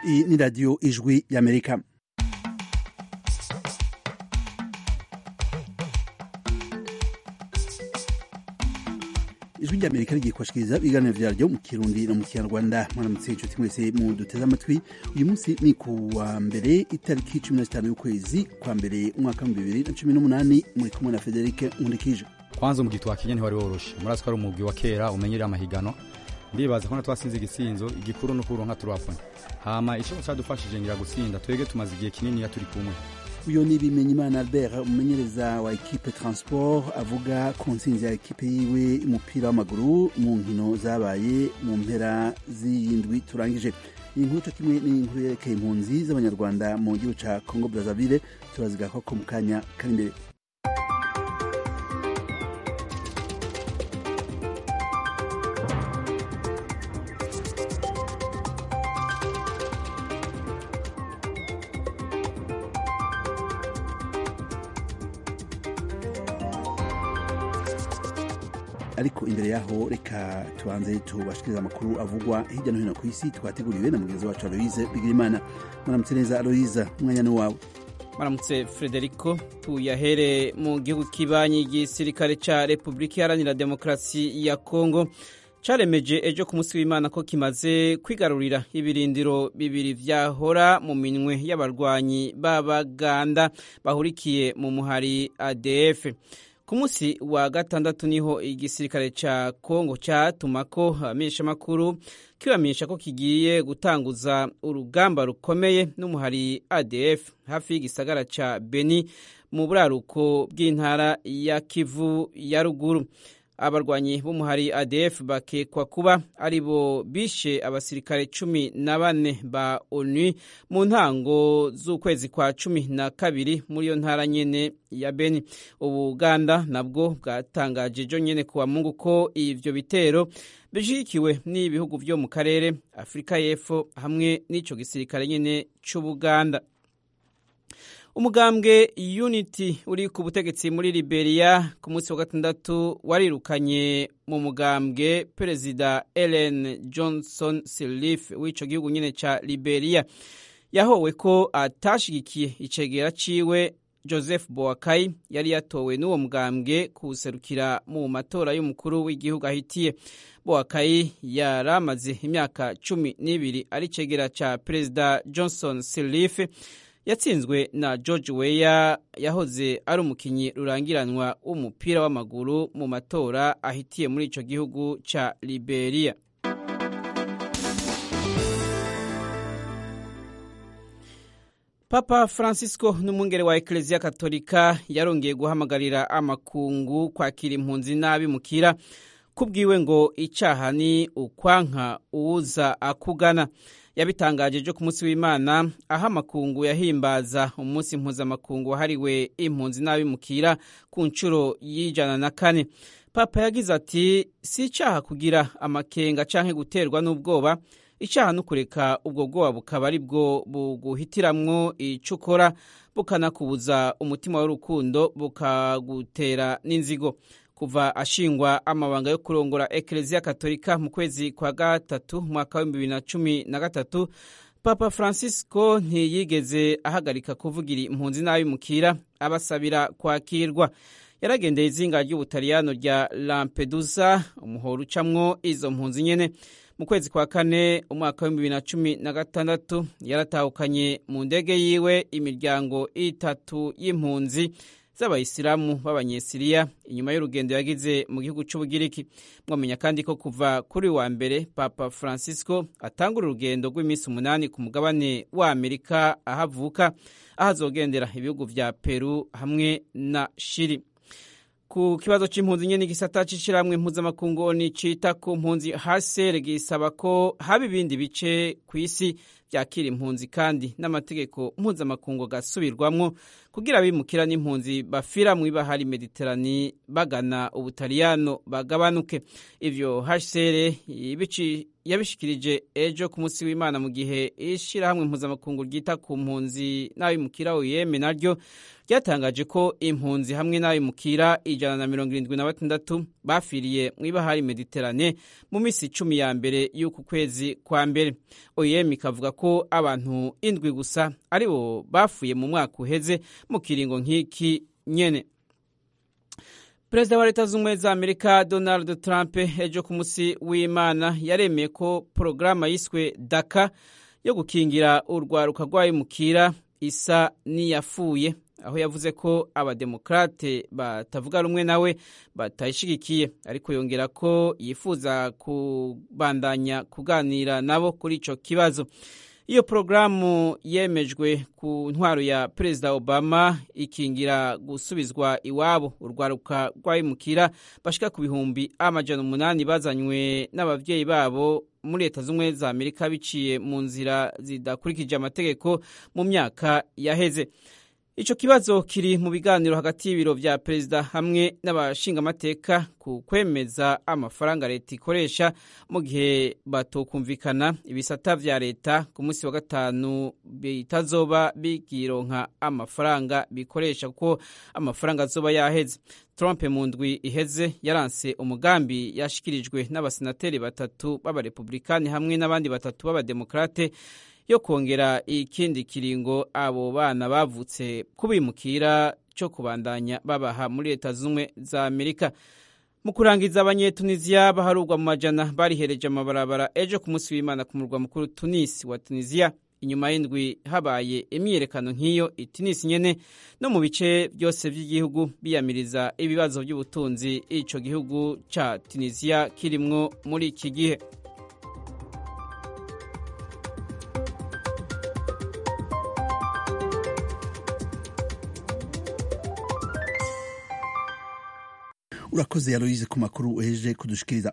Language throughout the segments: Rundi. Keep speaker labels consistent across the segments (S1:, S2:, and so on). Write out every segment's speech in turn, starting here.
S1: Iyi ni radiyo ijwi y'amerika ijwi ry'amerika rigiye kubashikiriza ibiganiro vyaryo mu kirundi no mu kinyarwanda mwaramutse inshuti mwese mu duteze amatwi uyu munsi ni ku wa mbere itariki cumi na zitanu y'ukwezi kwa mbere umwaka w'ibihumbi bibiri na cumi n'umunani muri kumwe na federike nkundikije
S2: kwanza umugwi twakinye ntiwari woroshe murazi ko ari umugwi wa kera umenyereye amahigano ndibaza ko twasinze igisinzo igikuru no kuronka turapona hama ico cadufashije ngira gutsinda twege tumaze igihe kinini turi kumwe
S1: uyo ni bimenyimana albert umumenyereza wa ekipe transport avuga ku ntsinzi ya ekipe yiwe umupira w'amaguru mu nkino zabaye mu mpera z'iyindwi turangije iyi nkuru co kimwe n'inkuru yerekeye impunzi z'abanyarwanda mu gihugu ca congo brazzaville turazigako ko mu kanya kari imbere ariko imbere yaho reka tubanze tubashikiriza amakuru avugwa hirya no hino ku isi twateguriwe na mugenzi wacu aloise bigirimana mwaramutse neza aloise umwanya ni wawe
S3: maramutse frederico tuyahere mu gihugu kibanyi igisirikare ca repubulika iharanira demokarasi ya kongo caremeje ejo ku munsi w'imana ko kimaze kwigarurira ibirindiro bibiri vyahora mu minwe y'abarwanyi b'abaganda bahurikiye mu muhari adf ku munsi wa gatandatu niho igisirikare ca kongo catumako abamenyeshamakuru kibamenyesha ko kigiye gutanguza urugamba rukomeye n'umuhari adf hafi y'igisagara ca beni mu buraruko bw'intara ya kivu ya ruguru abarwanyi b'umuhari adf bakekwa kuba ari bo bishe abasirikare cumi na bane ba onu mu ntango z'ukwezi kwa cumi na kabiri muri iyo ntara nyene ya beni ubuganda nabwo bwatangaje ejo nyene kuwa mungu ko ivyo bitero bishigikiwe n'ibihugu vyo mu karere afurika y'epfo hamwe n'ico gisirikare nyene c'ubuganda umugambwe unity uri ku butegetsi muri liberia ku munsi wa gatandatu warirukanye mu mugambwe perezida ellen johnson sirleaf w'ico gihugu nyene ca liberia yahowe ko atashigikiye icegera ciwe joseph boakai yari yatowe n'uwo mugambwe kuwuserukira mu matora y'umukuru w'igihugu ahitiye boakai yari amaze imyaka cumi n'ibiri ari icegera ca perezida johnson sirleaf yatsinzwe na george weya yahoze ari umukinnyi rurangiranwa w'umupira w'amaguru mu matora ahitiye muri ico gihugu ca liberia papa francisco n'umwungere wa ekereziya katolika yarongeye guhamagarira amakungu kwakira impunzi n'abimukira kubwiwe ngo icaha ni ukwanka uwuza akugana yabitangaje ejo ku munsi w'imana aho amakungu yahimbaza umunsi mpuzamakungu wahariwe impunzi n'abimukira ku nshuro y'ijana na kane papa yagize ati si icaha kugira amakenga canke guterwa n'ubwoba icaha no kureka ubwo bwoba bukaba ari bwo buguhitiramwo ico ukora bukanakubuza umutima w'urukundo bukagutera n'inzigo kuva ashingwa amabanga yo kurongora ekereziya katolika mu kwezi kwa gatatu mwaka w'ibihumbi bibiri na cumi na gatatu papa francisco ntiyigeze ahagarika kuvugira impunzi n'abimukira abasabira kwakirwa yaragendeye izinga ry'ubutaliyano rya lampedusa umuhoro ucamwo izo mpunzi nyene mu kwezi kwa kane umwaka w'ibihumbi bibiri na cumi na gatandatu yaratahukanye mu ndege yiwe imiryango itatu y'impunzi z'abayisilamu b'abanyesiriya inyuma y'urugendo yagize mu gihugu c'ubugiriki mwamenya kandi ko kuva kuri wa mbere papa francisco atangura urugendo rw'iminsi umunani ku mugabane wa amerika aho avuka aho azogendera ibihugu vya peru hamwe na shiri ku kibazo c'impunzi nyene igisata c'ishirahamwe mpuzamakungu ni cita ku mpunzi hasere gisaba ko haba ibindi bice kw'isi vyakira impunzi kandi n'amategeko mpuzamakungu gasubirwamwo kugira abimukira n'impunzi bafira mw'ibahari mediterani bagana ubutaliyano bagabanuke ivyo hcr yabishikirije ejo ku munsi w'imana mu gihe ishirahamwe mpuzamakungu ryita ku mpunzi n'abimukira uyeme naryo ryatangaje ko impunzi hamwe n'abimukira ijana na mirongo irindwi na batandatu bafiriye mw'ibahari mediterane mu minsi icumi ya mbere y'uku kwezi kwa mbere oyem ikavuga ko abantu indwi gusa aribo bafuye mu mwaka uheze mu kiringo nk'iki nyene perezida wa leta z'ubumwe za amerika donald trump ejo ku munsi w'imana yaremeye ko porogaramu yiswe daka yo gukingira urwaruka rw'abimukira isa n'iyafuye aho yavuze ko abademokarate batavuga rumwe nawe batayishigikiye ariko yongera ko yifuza kubandanya kuganira nabo kuri icyo kibazo iyo porogaramu yemejwe ku ntwaro ya perezida obama ikingira gusubizwa iwabo urwaruka rw'abimukira bashika ku bihumbi amajana umunani bazanywe n'ababyeyi babo muri leta z'ubumwe za amerika biciye mu nzira zidakurikije amategeko mu myaka yaheze icyo kibazo kiri mu biganiro hagati y'ibiro vya perezida hamwe n'abashingamateka ku kwemeza amafaranga leta ikoresha mu gihe batokumvikana ibisata vya leta ku munsi wa gatanu bitazoba bigironka amafaranga bikoresha kuko amafaranga azoba yaheze trump mu ndwi iheze yaranse umugambi yashikirijwe n'abasenateri batatu b'abarepublikani hamwe n'abandi batatu b'abademokrate yo kongera ikindi kiringo abo bana bavutse kubimukira cyo kubandanya babaha muri leta z'ubumwe za amerika mu kurangiza abanyetunisiya baharurwa mu majana barihereje amabarabara ejo ku munsi w'imana ku murwa mukuru tunisi wa tunisiya inyuma y'indwi habaye imyiyerekano nk'iyo itunisi nyene no mu bice byose by'igihugu biyamiriza ibibazo by'ubutunzi ico gihugu ca tunisiya kirimwo muri iki gihe
S1: urakoze yaroyize ku makuru uhejeje kudushikiriza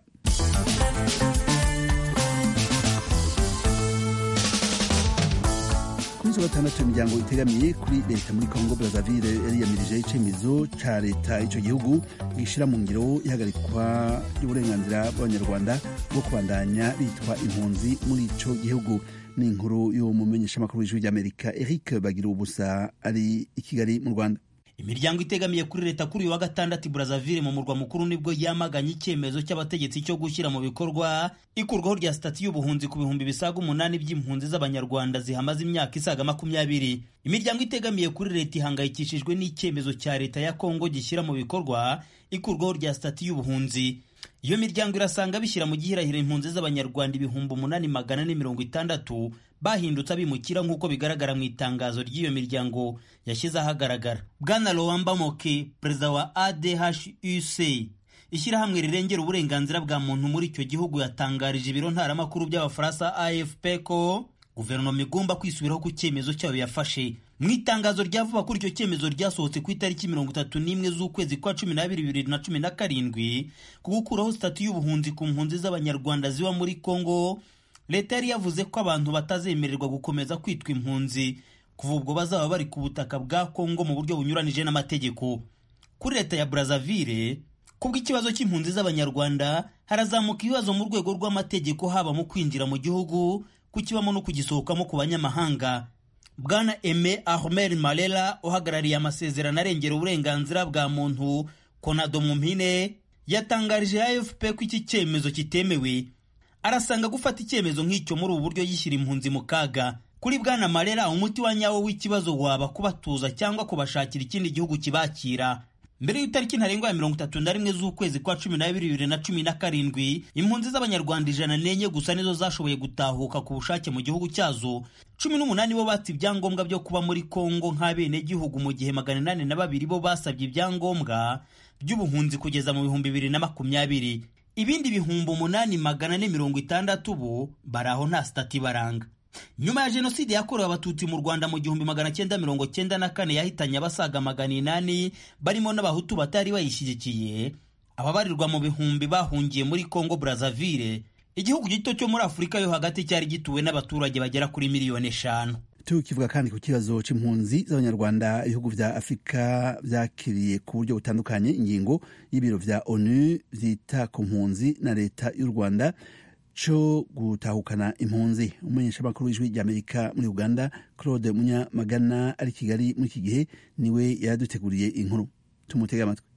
S1: kuri zo gatandatu imiryango itegamiye kuri leta muri kongo brazzaville yariyamirije icyemezo ca leta ico gihugu gishira mu ngiro ihagarikwa ry'uburenganzira bw'abanyarwanda bwo kubandanya bitwa impunzi muri ico gihugu ni inkuru y'umumenyeshamakuru w'ijwi ry'amerika eric bagira ubusa ari i kigali mu rwanda
S4: imiryango itegamiye kuri leta kuri uyu wa gatandatu Brazzaville mu murwa mukuru nibwo yamaganye icyemezo cy'abategetsi cyo gushyira mu bikorwa ikurwaho rya sitati y'ubuhunzi ku bihumbi bisaga umunani by'impunzi z'abanyarwanda zihamaze imyaka isaga makumyabiri imiryango itegamiye kuri leta ihangayikishijwe n'icyemezo cya leta ya kongo gishyira mu bikorwa ikurwaho rya sitati y'ubuhunzi iyo miryango irasanga bishyira mu gihirahiro impunzi z'abanyarwanda ibihumbi umunani magana ane mirongo itandatu bahindutse abimukira nk'uko bigaragara mu itangazo ry'iyo miryango yashyize ahagaragara bwana lowamba moke perezida wa adhuc ishyirahamwe rirengera uburenganzira bwa muntu muri icyo gihugu yatangarije ibiro ntaramakuru by'abafaransa afp ko guverinoma igomba kwisubiraho ku cyemezo cyayo yafashe mu itangazo rya vuba kuri icyo cyemezo ryasohotse ku itariki mirongo itatu n'imwe z'ukwezi kwa cumi n'abiri bibiri na cumi na karindwi ku gukuraho sitati y'ubuhunzi ku mpunzi z'abanyarwanda ziba muri kongo leta yari yavuze ko abantu batazemererwa gukomeza kwitwa impunzi kuva ubwo bazaba bari ku butaka bwa kongo mu buryo bunyuranije n'amategeko kuri leta ya brazzaville kubw'ikibazo cy'impunzi z'abanyarwanda harazamuka ibibazo mu rwego rw'amategeko haba mu kwinjira mu gihugu kukibamo no kugisohokamo ku banyamahanga bwana eme ahmed marera uhagarariye amasezerano arengera uburenganzira bwa muntu konado mu mpine yatangarije afp ko iki cyemezo kitemewe arasanga gufata icyemezo nk'icyo muri ubu buryo yishyira impunzi mu kaga kuri bwana marera umuti wa nyawo w'ikibazo waba kubatuza cyangwa kubashakira ikindi gihugu kibakira mbere y'itariki ntarengwa ya mirongo itatu na rimwe z'ukwezi kwa cumi n'abiri bibiri na cumi na karindwi impunzi z'abanyarwanda ijana n'enye gusa nizo zashoboye gutahuka ku bushake mu gihugu cyazo cumi n'umunani bo batse ibyangombwa byo kuba muri kongo nk'abenegihugu mu gihe magana inani na babiri bo basabye ibyangombwa by'ubuhunzi kugeza mu bihumbi bibiri na makumyabiri ibindi bihumbi umunani magana ane mirongo itandatu bo bari aho nta sitati baranga nyuma ya jenoside yakorewe abatutsi mu rwanda mu gihumbi magana cyenda mirongo cyenda na kane yahitanye abasaga magana inani barimo n'abahutu batari bayishyigikiye ababarirwa mu bihumbi bahungiye muri congo brazzaville igihugu gito cyo muri afurika yo hagati cyari gituwe n'abaturage bagera kuri miliyoni eshanu
S1: tukivuga kandi ku kibazo c'impunzi z'abanyarwanda ibihugu vya afurika vyakiriye ku buryo butandukanye ingingo y'ibiro vya onu vyita ku mpunzi na leta y'u rwanda co gutahukana impunzi umumenyeshamakuru w'ijwi ry'amerika muri uganda claude munyamagana ari kigali muri iki gihe niwe yaraduteguriye inkuru tumutege amatwi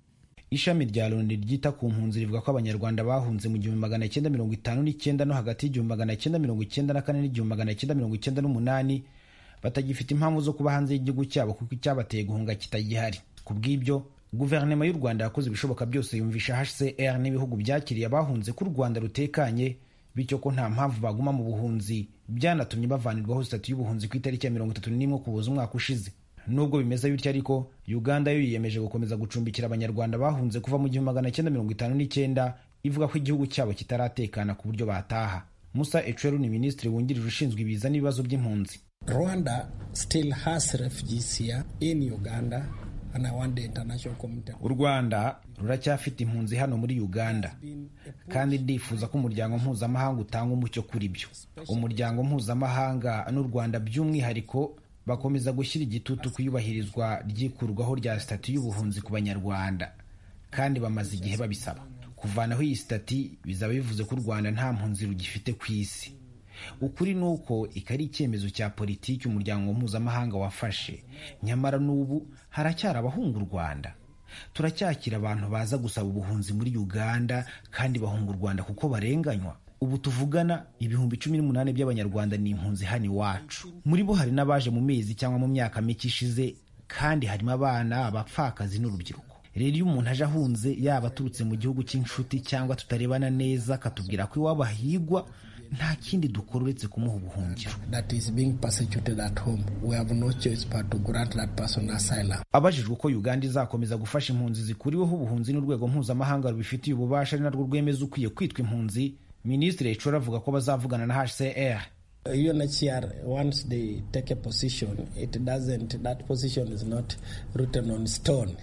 S5: ishami rya loni ryita ku mpunzi rivuga ko abanyarwanda bahunze mu gihumbi magana cyenda mirongo itanu n'icyenda no hagati y'igihumbi magana cyenda mirongo icyenda na kane n'igihumbi magana cyenda mirongo icyenda n'umunani batagifite impamvu zo kuba hanze y'igihugu cyabo kuko icyabateye guhunga kitagihari ku bw'ibyo guverinoma y'u rwanda yakoze ibishoboka byose yumvisha hcr n'ibihugu byakiriye abahunze ko u rwanda rutekanye bityo ko nta mpamvu baguma mu buhunzi byanatumye bavanirwaho sitati y'ubuhunzi ku itariki ya mirongo itatu n'imwe kuboza umwaka ushize nubwo bimeze bityo ariko uganda yo yiyemeje gukomeza gucumbikira abanyarwanda bahunze kuva mu gihumbi magana cyenda mirongo itanu n'icyenda ivuga ko igihugu cyabo kitaratekana ku buryo bataha musa ecweru ni minisitiri wungirije ushinzwe ibiza n'ibibazo by'impunzi
S6: rwanda still has refugees here in uganda and I want the international community
S5: u rwanda ruracyafite impunzi hano muri uganda kandi ndifuza ko umuryango mpuzamahanga utanga umucyo kuri byo umuryango mpuzamahanga n'u rwanda by'umwihariko bakomeza gushyira igitutu ku iyubahirizwa ry'ikurwaho rya sitati y'ubuhunzi ku banyarwanda kandi bamaze igihe babisaba kuvanaho iyi sitati bizaba bivuze ko u rwanda nta mpunzi rugifite ku isi ukuri ni uko iki ari icyemezo cya politiki umuryango mpuzamahanga wafashe nyamara n'ubu haracyari abahunga u rwanda turacyakira abantu baza gusaba ubuhunzi muri uganda kandi bahunga u rwanda kuko barenganywa ubu tuvugana ibihumbi cumi n'umunani by'abanyarwanda ni impunzi hano iwacu muri bo hari n'abaje mu mezi cyangwa mu myaka mike ishize kandi harimo abana abapfakazi n'urubyiruko rero iyo umuntu aje ahunze yaba aturutse mu gihugu cy'inshuti cyangwa tutarebana neza akatubwira ko iwabo ahigwa nta kindi dukora uretse kumuha ubuhungiro
S6: that is being persecuted at home. We have no choice but to grant that person asylum.
S5: abajijwe uko uganda izakomeza gufasha impunzi zikuriweho ubuhunzi n'urwego mpuzamahanga rubifitiye ububasha ari narwo rwemeza ukwiye kwitwa impunzi minisitiri ecora avuga ko bazavugana na hcr
S6: UNHCR, once they take a position, it doesn't, that position is not written on stone.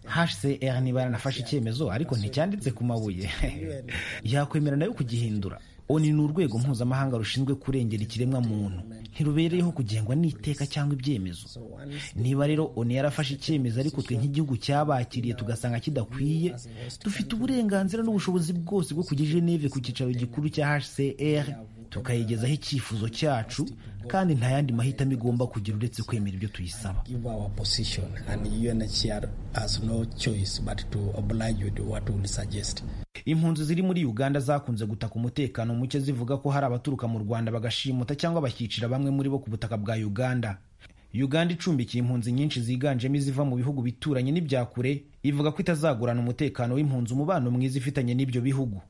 S5: hcr niba yaranafashe icyemezo ariko nticyanditse ku mabuye yakwemera nayo kugihindura oni ni urwego mpuzamahanga rushinzwe kurengera ikiremwa muntu ntirubereyeho kugengwa n'iteka cyangwa ibyemezo niba rero oni yarafashe icyemezo ariko twe nk'igihugu cyabakiriye tugasanga kidakwiye dufite uburenganzira n'ubushobozi bwose bwo kujya i geneve ku cyicaro gikuru cya hcr tukayigezaho icyifuzo cyacu kandi nta yandi mahitamo igomba kugira uretse kwemera ibyo tuyisaba
S6: Give our position, and UNHCR has no choice but to oblige with what we will suggest.
S5: impunzi ziri muri uganda zakunze gutaka umutekano muke zivuga ko hari abaturuka mu rwanda bagashimuta cyangwa bakicira bamwe muri bo ku butaka bwa uganda uganda icumbikiye impunzi nyinshi ziganjemo iziva mu bihugu bituranye n'ibya kure ivuga ko itazagurana umutekano w'impunzi umubano mwiza ifitanye n'ibyo bihugu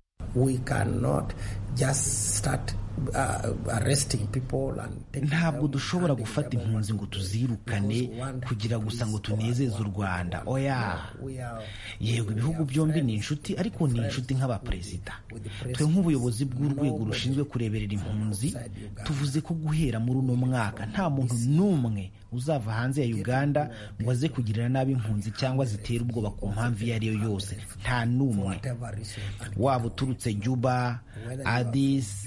S6: We cannot just start uh, arresting people and taking
S5: ntabwo
S6: them,
S5: dushobora
S6: handing
S5: gufata
S6: them over.
S5: impunzi ngo tuzirukane kugira gusa ngo tunezeze u rwanda oya
S6: We are
S5: yego ibihugu byombi ni inshuti ariko ni inshuti nk'abaperezida twe nk'ubuyobozi bw'urwego rushinzwe kureberera impunzi tuvuze ko guhera muri uno mwaka nta muntu n'umwe uzava hanze ya uganda ngo aze kugirira nabi impunzi cyangwa zitere ubwoba ku mpamvu iyo ari yo yose nta n'umwe
S6: whatever reason.
S5: waba uturutse juba adis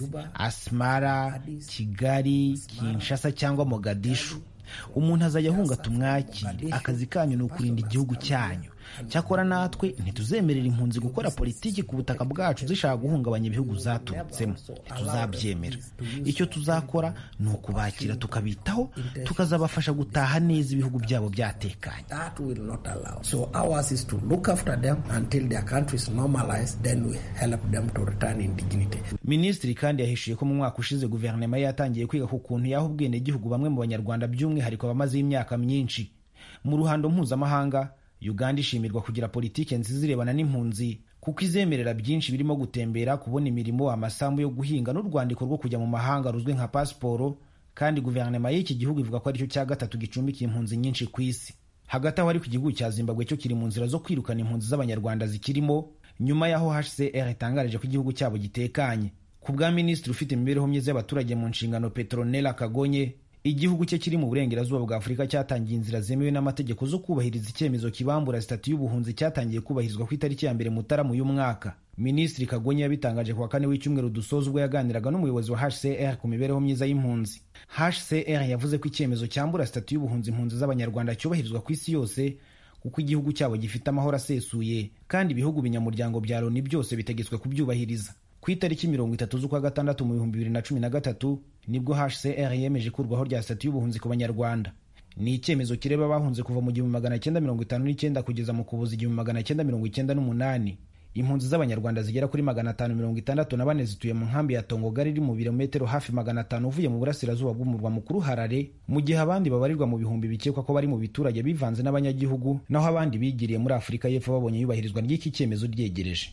S5: asmara kigali kinshasa cyangwa mogadishu umuntu azajya ahunga tumwakire akazi kanyu ni ukurinda igihugu cyanyu cyakora natwe ntituzemerera impunzi gukora politiki ku butaka bwacu zishaka guhungabanya ibihugu zaturutsemo ntituzabyemera icyo tuzakora ni ukubakira tukabitaho tukazabafasha gutaha neza ibihugu byabo byatekanye
S6: That will not allow. So ours is to look after them until their country is normalized, then we help them to return in dignity.
S5: minisitiri kandi yahishuye ko mu mwaka ushize guverinoma ye yatangiye kwiga ku kuntu yaha ubwenegihugu bamwe mu banyarwanda by'umwihariko bamazeho imyaka myinshi mu ruhando mpuzamahanga uganda ishimirwa kugira politiki nziza irebana n'impunzi kuko izemerera byinshi birimo gutembera kubona imirimo amasambu yo guhinga n'urwandiko rwo kujya mu mahanga ruzwi nka pasiporo kandi guverinoma y'iki gihugu ivuga ko aricyo cya gatatu gicumbikiye impunzi nyinshi ku isi hagati aho ariko igihugu cya zimbabwe cyo kiri mu nzira zo kwirukana impunzi z'abanyarwanda zikirimo nyuma y'aho hcr itangarije ko igihugu cyabo gitekanye ku bwa minisitiri ufite imibereho myiza y'abaturage mu nshingano petronela kagonye igihugu cye kiri mu burengerazuba bwa afurika cyatangiye inzira zemewe n'amategeko zo kubahiriza icyemezo kibambura sitati y'ubuhunzi cyatangiye kubahirizwa ku itariki ya mbere mutarama uyu mwaka minisitiri kagonye yabitangaje ku wa kane w'icyumweru dusoza ubwo yaganiraga n'umuyobozi wa hcr ku mibereho myiza y'impunzi hcr yavuze ko icyemezo cyambura sitati y'ubuhunzi impunzi z'abanyarwanda cyubahirizwa ku isi yose kuko igihugu cyabo gifite amahoro asesuye kandi ibihugu binyamuryango bya loni byose bitegetswe kubyubahiriza ku itariki mirongo itatu z'ukwa gatandatu mu bihumbi bibiri na cumi na gatatu nibwo hcr yemeje ikurwaho rya sitati y'ubuhunzi ku banyarwanda ni icyemezo kireba abahunze kuva mu gihumbi magana cyenda mirongo itanu n'icyenda kugeza mu kubuza igihumbi magana cyenda mirongo icyenda n'umunani impunzi z'abanyarwanda zigera kuri magana atanu mirongo itandatu na bane zituye mu nkambi ya tongogari iri mu birometero hafi magana atanu uvuye mu burasirazuba bw'umurwa mukuru harare mu gihe abandi babarirwa mu bihumbi bikekwa ko bari mu biturage bivanze n'abanyagihugu naho abandi bigiriye muri afurika y'epfo babonye iyubahirizwa ry'iki cyemezo ryegereje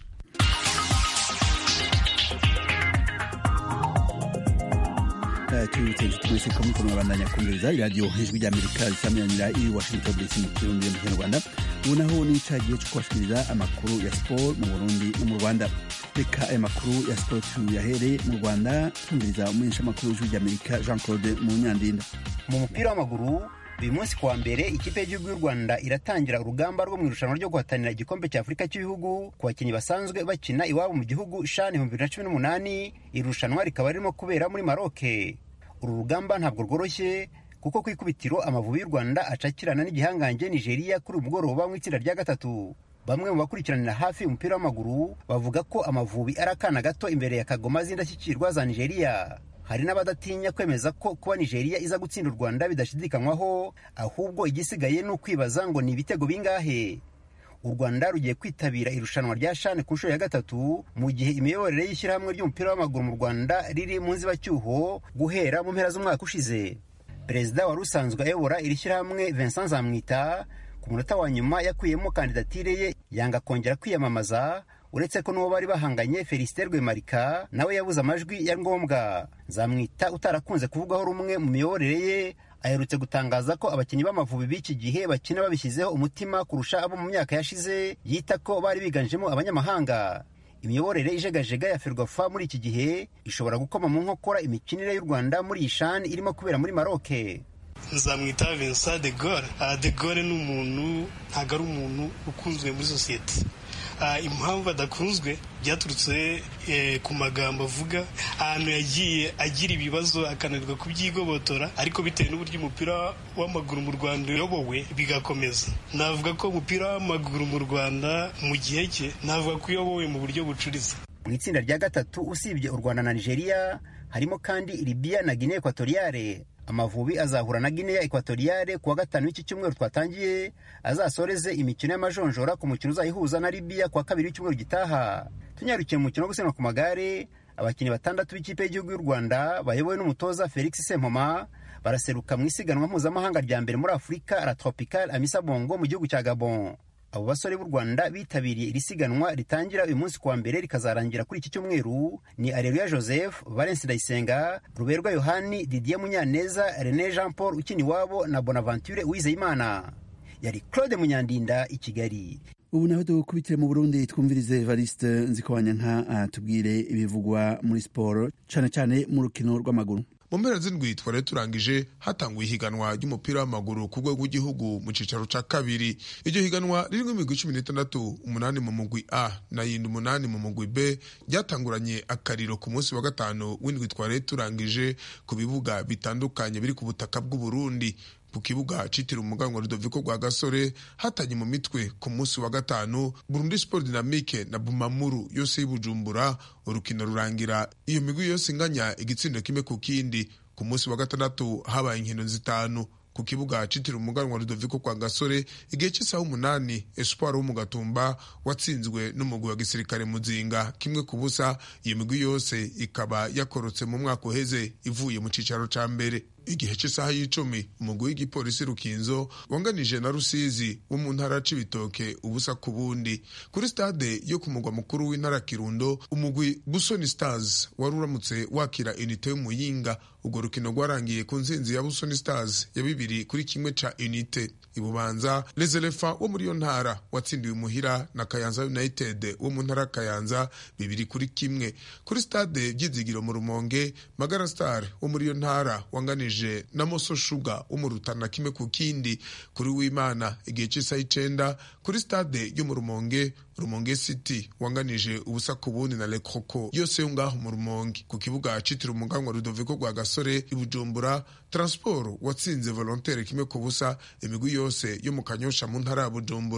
S1: tubibutse inshuti mwese ko muko mwabandanya kumviriza iradiyo ijwi ry'amerika risamiranira i washington dc mu kirundi mu kinyarwanda ubu naho ni icagiye cyo kubashikiriza amakuru ya siporo mu burundi no mu rwanda reka aya makuru ya siporo tuyahere mu rwanda twumviriza umumenyeshamakuru w'ijwi ry'amerika jean claude munyandinda
S7: mu mupira w'amaguru uyu munsi kuwa mbere ikipe y'igihugu y'u rwanda iratangira urugamba rwo mu irushanwa ryo guhatanira igikombe cya afurika cy'ibihugu ku bakinnyi basanzwe bakina iwabo mu gihugu shani ibihumbi bibiri na cumi n'umunani iri rushanwa rikaba ririmo kubera muri maroke uru rugamba ntabwo rworoshye kuko ku ikubitiro amavubi y'u rwanda acakirana n'igihangange nigeria kuri uyu mugoroba mu itsinda rya gatatu bamwe mu bakurikiranira hafi umupira w'amaguru bavuga ko amavubi ari akana gato imbere ya kagoma z'indashyikirwa za nigeria hari n'abadatinya kwemeza ko kuba nigeria iza gutsinda u rwanda bidashidikanywaho ahubwo igisigaye ni ukwibaza ngo ni ibitego bingahe u rwanda rugiye kwitabira irushanwa rya shane ku nshuro ya gatatu mu gihe imiyoborere y'ishyirahamwe ry'umupira w'amaguru mu rwanda riri mu nzibacyuho guhera mu mpera z'umwaka ushize perezida wari usanzwe ayobora iri shyirahamwe vincent zamwita ku munota wa nyuma yakuyemo kandidatire ye yanga kongera kwiyamamaza uretse ko n'uwo bari bahanganye felicite rwemarika nawe yabuze amajwi ya ngombwa zamwita utarakunze kuvugwaho rumwe mu miyoborere ye aherutse gutangaza ko abakinnyi b'amavubi b'iki gihe bakina babishyizeho umutima kurusha abo mu myaka yashize yita ko bari biganjemo abanyamahanga imiyoborere ijegajega ya ferwafa muri iki gihe ishobora gukoma mu nkokora imikinire y'u rwanda muri iyi shani irimo kubera muri maroke
S8: nzamwita vincent de gaulle de gaulle ni umuntu ntabwo ari umuntu ukunzwe muri sosiyete impamvu adakunzwe byaturutse ku magambo avuga ahantu yagiye agira ibibazo akananirwa kubyigobotora ariko bitewe n'uburyo umupira w'amaguru mu rwanda uyobowe bigakomeza navuga ko umupira w'amaguru mu rwanda mu gihe cye navuga ko uyobowe mu buryo bucuritse
S7: mu itsinda rya gatatu usibye u rwanda na nigeria harimo kandi libiya na guinea ekwatoriyale amavubi azahura na guinea ekwatoriyale kuwa gatanu w'iki cyumweru twatangiye azasoreze imikino y'amajonjora ku mukino uzayihuza na libiya kuwa kabiri w'icyumweru gitaha tunyarukiye mu mukino wo gusiganwa ku magare abakinnyi batandatu b'ikipe y'igihugu y'u rwanda bayobowe n'umutoza felix sempoma baraseruka mu isiganwa mpuzamahanga rya mbere muri afurika la tropical amisa bongo mu gihugu cya gabon abo basore b'u rwanda bitabiriye iri siganwa ritangira uyu munsi kuwa mbere rikazarangira kuri iki cyumweru ni areruya joseph valence ndayisenga ruberwa yohani didier munyaneza rene jean paul ukina iwabo na bonaventure uwizeyimana yari claude munyandinda i kigali
S1: ubu naho dukubitire mu burundi twumvirize evariste nzikobanya nka atubwire ibivugwa muri siporo cyane cyane mu rukino rw'amaguru
S9: mu mpera z'indwi twari turangije hatanguye ihiganwa ry'umupira w'amaguru ku rwego rw'igihugu mu cyicaro cya kabiri iryo higanwa ririmo imigwi cumi n'itandatu umunani mu mugwi a na yindi umunani mu mugwi b ryatanguranye akariro ku munsi wa gatanu w'indwi twari turangije ku bibuga bitandukanye biri ku butaka bw'uburundi ku kibuga citiriwe umuganwa Rudoviko rwa gasore hatanye mu mitwe ku munsi wa gatanu Burundi Sport Dynamique na Bumamuru yose y'Ibujumbura urukino rurangira iyo migwi yose inganya igitsindo kimwe ku kindi ku munsi wa gatandatu habaye inkino zitanu ku kibuga citiriwe umuganwa Rudoviko kwa gasore igihe cy'isaha umunani Espoir wo mu gatumba watsinzwe n'umugwi wa gisirikare muzinga kimwe ku busa iyo migwi yose ikaba yakorotse mu mwaka uheze ivuye mu cicaro ca mbere igihe cy'isaha y'icumi umugwi w'igipolisi rukinzo wanganije na rusizi wo mu ntara c'ibitoke ubusa ku bundi kuri stade yo ku mugwa mukuru w'intara kirundo umugwi busoni stars wari uramutse wakira unite y'umuyinga urwo rukino rwarangiye ku nsinzi ya busoni stars ya bibiri kuri kimwe ca unite ibubanza lezerefa wo muri iyo ntara watsindiwe muhira na kayanza united wo mu ntara kayanza bibiri kuri kimwe kuri stade byizigiro mu rumonge magara star wo muri iyo ntara wanganije na moso shuga wo mu rutana kimwe ku kindi kuri w'imana igihe cy'isaha icenda kuri stade yo mu rumonge rumonge city wanganije ubusa ku bundi na lekoko yose yo ngaho mu rumonge ku kibuga citiriwe umuganwa rudoviko rwa gasore ibujumbura transport watsinze volontaire kimwe ku busa imigwi yose yo mu kanyosha mu ntara ya bujumbura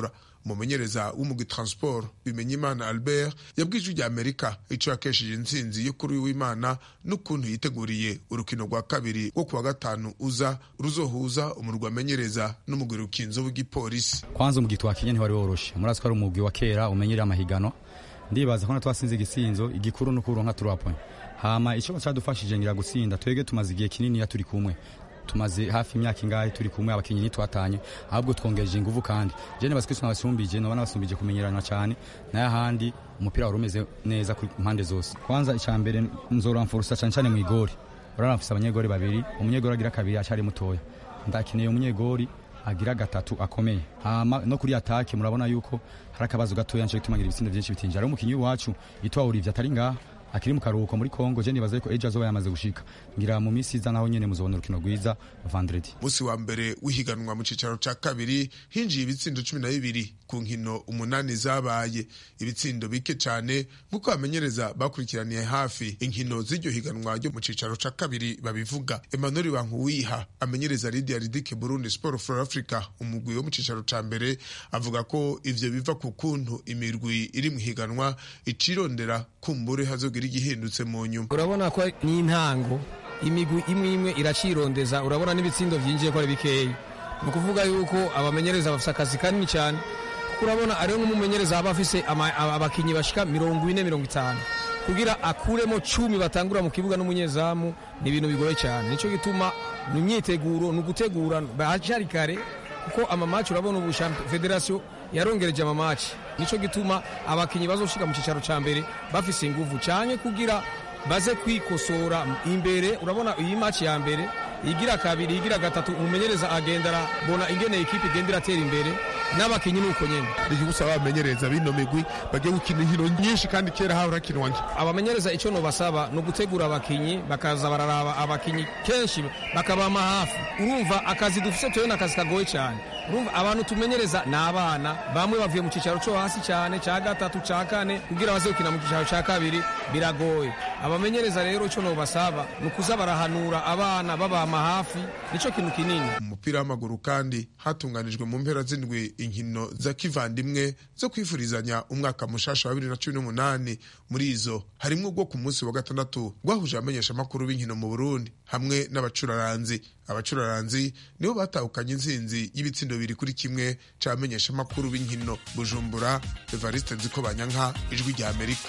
S9: umumenyereza w'umugwi transport bimenyimana albert yabwije rya amerika ico yakesheje intsinzi yo kuri w'imana n'ukuntu yiteguriye urukino rwa kabiri rwo kuwa gatanu uza ruzohuza umurwi amenyereza n'umugwi rukinzo w'igipolisi
S2: kwanza umugwi twakinye ntiwari woroshe murazi ko ari umugwi wa kera umenyereye amahiganwa ndibaza ko twasinze igisinzo igikuru no kuronka turapoint hama ico cadufashije ngira gutsinda twege tumaze igihe kinini ya turi kumwe tumaze hafi imyaka ingahe turi kumwe abakinyi nitwatanye ahubwo twongeje inguvu kandi je nibaza ko nabasumbije nabona basumbije kumenyerana cyane nayo ahandi umupira wari umeze neza ku mpande zose kwanza icya mbere nzoramfurusa cyane cyane mu igori uraramfise abanyegori babiri umunyegori agira kabiri acari mutoya ndakeneye umunyegori agira gatatu akomeye hama no kuri atake murabona yuko hari akabazo gatoya nco gitumagira ibitsindo byinshi bitinjira ari umukinyi wacu yitwa Olivier atari ngaha akiri mu karuhuko muri Kongo je nibaza ko ejo azoba yamaze gushika ngira mu misi iza naho nyene muzobona urukino rwiza vendredi
S9: musi wa mbere w'ihiganwa mu cicaro ca kabiri hinjiye ibitsindo cumi na bibiri ku nkino umunani zabaye ibitsindo bike cane nk'uko bamenyereza bakurikiraniye hafi inkino z'iryo higanwa ryo mu cicaro ca kabiri babivuga Emmanuel Bankuwiha amenyereza Lydia Ridike Burundi Sport for Africa umugwi wo mu cicaro ca mbere avuga ko ivyo biva ku kuntu imirwi iri mu higanwa icirondera kumbure hazogira igihindutse mu nyuma
S10: urabona ko ni intango imigwi imwe imwe iracirondeza urabona n'ibitsindo byinjiye ko ari bikeya ni ukuvuga yuko abamenyereza bafite akazi kanini cyane kuko urabona ariyo nk'umumenyereza aba afise abakinnyi bashika mirongo ine mirongo itanu kugira akuremo cumi batangura mu kibuga n'umunyezamu ni ibintu bigoye cyane nicyo gituma ni imyiteguro ni ugutegura bahacari kare kuko amamaci urabona ubu federasiyo yarongereje amamaci nicyo gituma abakinnyi bazoshika mu cyicaro cya mbere bafise inguvu cyane kugira baze kwikosora imbere urabona iyi maci ya mbere igira kabiri igira gatatu umumenyereza agenda arabona ingene ikipe igenda iratera imbere n'abakinnyi ni uko nyene
S9: ikigusaba abamenyereza bino migwi bagiye gukina inkino nyinshi kandi kera hahora hakinwa nke
S10: abamenyereza icyo nobasaba ni ugutegura abakinnyi bakaza bararaba abakinnyi kenshi bakabama hafi urumva akazi dufise tuyo ni akazi kagoye cyane urumva abantu tumenyereza ni abana bamwe bavuye mu cyicaro cyo hasi cyane cya gatatu cya kane kugira baze gukina mu cyicaro cya kabiri biragoye abamenyereza rero icyo nobasaba ni ukuza barahanura abana babama hafi nicyo kintu kinini
S9: umupira w'amaguru kandi hatunganijwe mu mpera z'indwi inkino za kivandimwe zo kwifurizanya umwaka mushasha wa bibiri na cumi n'umunani muri izo harimwo ubwo ku munsi wa gatandatu rwahuje abamenyeshamakuru b'inkino mu burundi hamwe n'abacuraranzi abacuraranzi nibo batahukanye intsinzi y'ibitsindo bibiri kuri kimwe c'abamenyeshamakuru b'inkino bujumbura evariste nziko banyanka ijwi rya amerika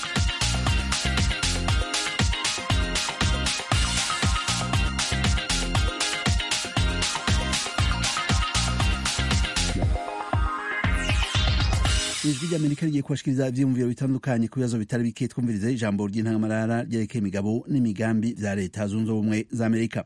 S1: ijwi ry'amerika rigiye kubashikiriza ivyiyumviro bitandukanye ku bibazo bitari bike twumvirize ijambo ry'intangamarara ryerekeye imigabo n'imigambi vya leta zunze ubumwe za amerika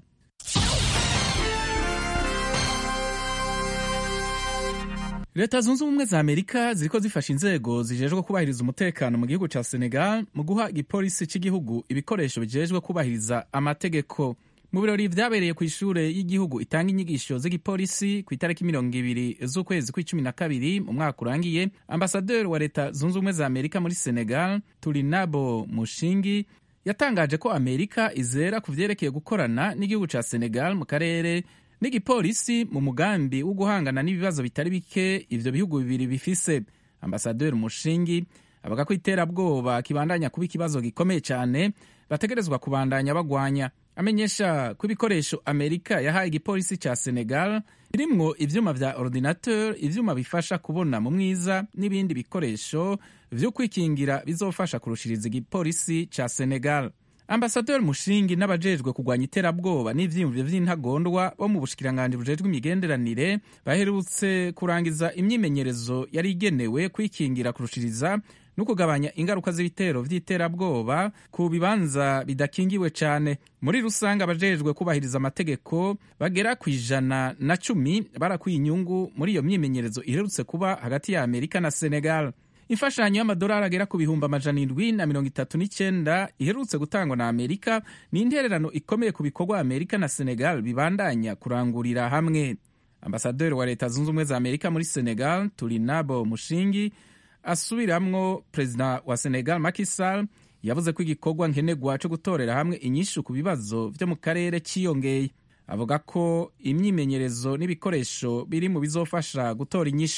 S11: leta zunze ubumwe za amerika ziriko zifasha inzego zijejwe kubahiriza umutekano mu gihugu ca senegal mu guha igipolisi cy'igihugu ibikoresho bijejwe kubahiriza amategeko mu birori vyabereye ku ishure y'igihugu itanga inyigisho z'igipolisi ku itariki mirongo ibiri z'ukwezi kw'icumi na kabiri mu mwaka urangiye ambasaderi wa leta zunze ubumwe za amerika muri senegal turinabo mushingi yatangaje ko amerika izera ku vyerekeye gukorana n'igihugu ca senegal mu karere n'igipolisi mu mugambi wo guhangana n'ibibazo bitari bike ivyo bihugu bibiri bifise ambasaderi mushingi avuga ko iterabwoba kibandanya kuba ikibazo gikomeye cyane bategerezwa kubandanya bagwanya amenyesha ko ibikoresho amerika yahaye igipolisi ca senegal birimwo ivyuma vya ordinateur ivyuma bifasha kubona mu mwiza n'ibindi bikoresho vyo kwikingira bizofasha kurushiriza igipolisi ca senegal ambasaderi mushingi n'abajejwe kurwanya iterabwoba n'ivyiyumviro vy'intagondwa bo mu bushikiranganji bujejwe imigenderanire baherutse kurangiza imyimenyerezo yari igenewe kwikingira kurushiriza no kugabanya ingaruka z'ibitero vy'iterabwoba ku bibanza bidakingiwe cane muri rusange abajejwe kubahiriza amategeko bagera ku ijana na cumi barakwiye inyungu muri iyo myimenyerezo iherutse kuba hagati ya amerika na senegal imfashanyo y'amadolari agera ku bihumbi amajana indwi na mirongo itatu n'icyenda iherutse gutangwa na amerika ni intererano ikomeye ku bikorwa amerika na senegal bibandanya kurangurira hamwe ambasaderi wa leta zunze ubumwe za amerika muri senegal turinabo mushingi asubiramwo perezida wa senegal Macky Sall yavuze ko igikorwa nkenerwa cyo gutorera hamwe inyishu ku bibazo vyo mu karere ciyongeye avuga ko imyimenyerezo n'ibikoresho biri mu bizofasha gutora inyishu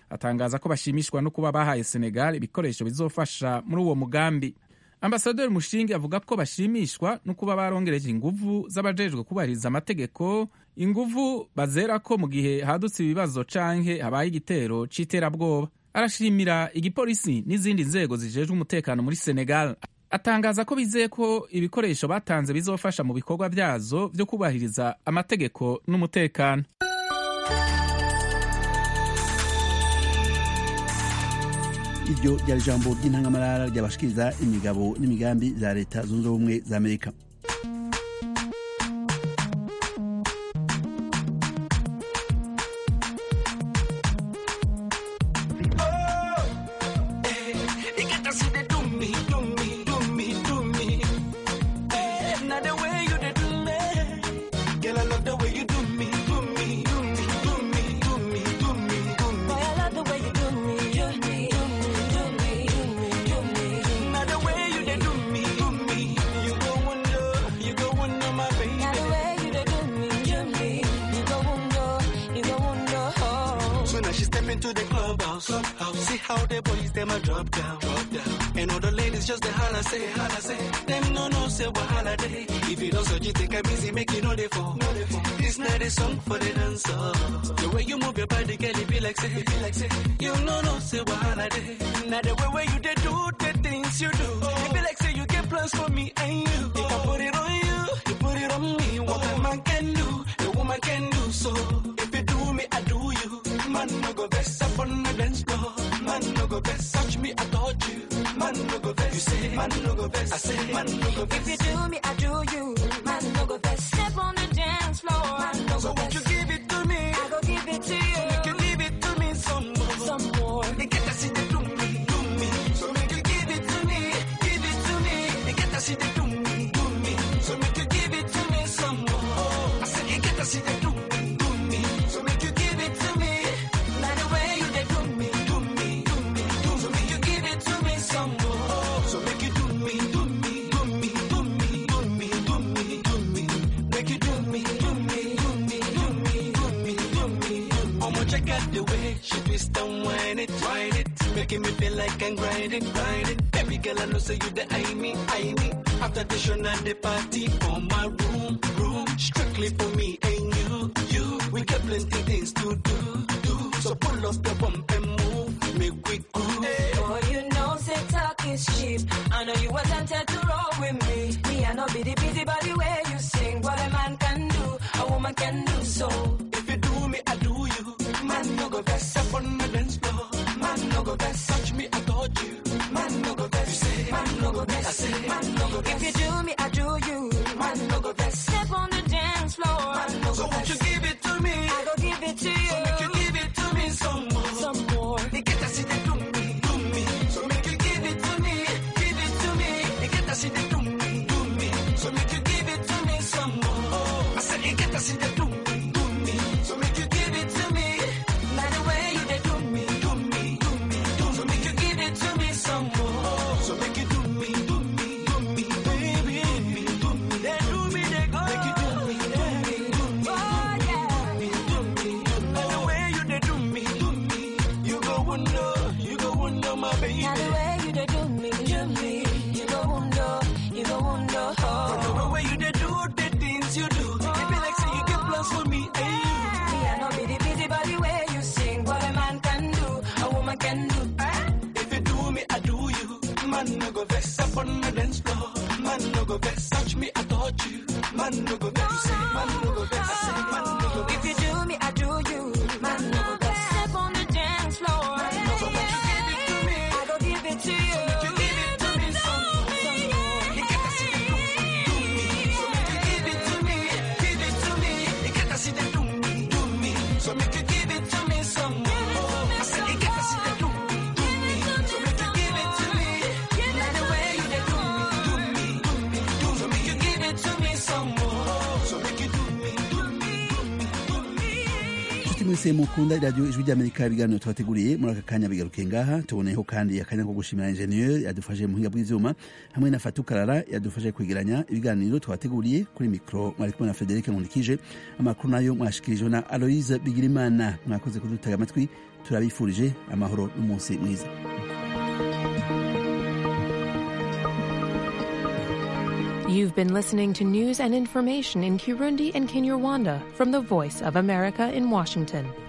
S11: atangaza ko bashimishwa no kuba bahaye senegal ibikoresho bizofasha muri uwo mugambi ambasaderi mushingi avuga ko bashimishwa no kuba barongereje inguvu z'abajejwe kubahiriza amategeko inguvu bazera ko mu gihe hadutse ibibazo canke habaye igitero c'iterabwoba arashimira igipolisi n'izindi nzego zijejwe umutekano muri senegal atangaza ko bizeye ko ibikoresho batanze bizofasha mu bikorwa vyazo vyo kubahiriza amategeko n'umutekano
S1: iryo ryari ijambo ry'intangamarara ryabashikiriza imigabo n'imigambi za leta zunze ubumwe za amerika
S12: into the clubhouse. clubhouse. See how the boys them a drop down, drop down. And all the ladies just the holla say, holla say. Them no no say what holiday. If you don't search, you think I'm busy making all the fall. This night is song for the dancer. The way you move your body, girl, it be like say, it be like say. You no no say what holiday. Now the way where you they do the things you do. It be like say you get plans for me and you. If I put it on you, you put it on me. What a man can do, a woman can do so. If you do me, I do you. Man no go best up on the dance floor. Man no go best touch me, I touch you. Man no go best. You say man no go best. I say man no go best.
S13: If you do me, I do you. Man no go best. Step on the dance floor. Man no
S12: So
S13: go
S12: won't you
S13: best.
S12: give it to me?
S13: I go give it to you.
S12: So make you give it to me some more.
S13: Some more.
S12: They get to see the do me, do me. So make you give it to me, give it to me. They get to see the do me, do me. So make you give it to me some more. I said you get to see the do me, do me. So make you give it to me. Now the way you they do me, do me, do me, do me. So make you give it to me some more. So make you do me, do me, do me, do me, do me, do me, do me. Make you do me, do me, do me, do me, do me, do me. I'ma check out the way she twist and whine it, whine it. Making me feel like I'm grinding, grinding. Baby girl, I know say you the I me, I me. After the show, now the party on my room, room. Strictly for me and you, you. We got plenty things to do, do. So pull up the bump and move, make we groove.
S13: Boy, you know, say talk is cheap. I know you were tempted to roll with me. Me, I know be the busy body where you sing. What a man can do, a woman can do so.
S12: If you do me, I do you. Man, no go best up on the dance floor. Man, no go best touch me, I touch you. Man, no go best. You say, man, no go best. I say, man, no go best.
S13: If you do me, I do you.
S12: Man, no go best.
S13: Step on the dance floor.
S12: Man, no so won't you give it to me?
S13: I go give it to you.
S12: So make you give it to me some more.
S13: Some more.
S12: They get to see they do me, do me. So make you give it to me, give it to me. They get to see they do me, do me. So make you give it to me some more. I said they get to see they do me, do me. So make you give it to me.
S13: By the way you they do me.
S12: Do me, do me, do me. So make you give it to me some more. So make you do me, do me, do me, baby, do me, do me. They do me, they go. Make you do me, do me, do me,
S13: Oh, yeah.
S12: do me, do me. By the way you they do me, do me. You go wonder, you go wonder, my baby.
S13: Now the way you they do me, do me. You go wonder, you go wonder.
S12: From the
S13: Oh.
S12: way you they do the things you do. It be like say you get plans for me and you.
S13: Me, I know be the busy body where you sing. What a man can do, a woman can do.
S12: If you do me, I do you. Man, no go vex up on the dance floor. Man, no go vex, touch me, I touch you. Man, no go vex, you say, man, no go vex, I say, man, no go vex.
S13: If you do me, I do you. Man, no go best. Step on the dance floor.
S12: So won't you give it to me?
S13: I go give it to you.
S12: You give it to me some more. You get to see the do me, do me. So make you give it to me, give it to me. You get to see the do me, do me. So make you give it to me some more. I said you get to see the do me, do me. So make you give it to me. Like the way you dey do me, do me, do me, do me. So make you give it to me some more. So make you do me, do me, do me, do me.
S1: nshuti mwese mukunda iradiyo ijwi ry'amerika ibiganiro tubateguriye muri aka kanya bigaruke ngaha tuboneyeho kandi akanya ko gushimira injeniyeri yadufashe mu buhinga bw'ivyuma hamwe na fatukarara yadufashe kwegeranya ibiganiro twabateguriye kuri mikoro mwari kumwe na frederic nkundikije amakuru nayo mwashikirijwe na aloise bigirimana mwakoze kudutega amatwi turabifurije amahoro n'umunsi mwiza
S14: You've been listening to news and information in Kirundi and Kinyarwanda from the Voice of America in Washington.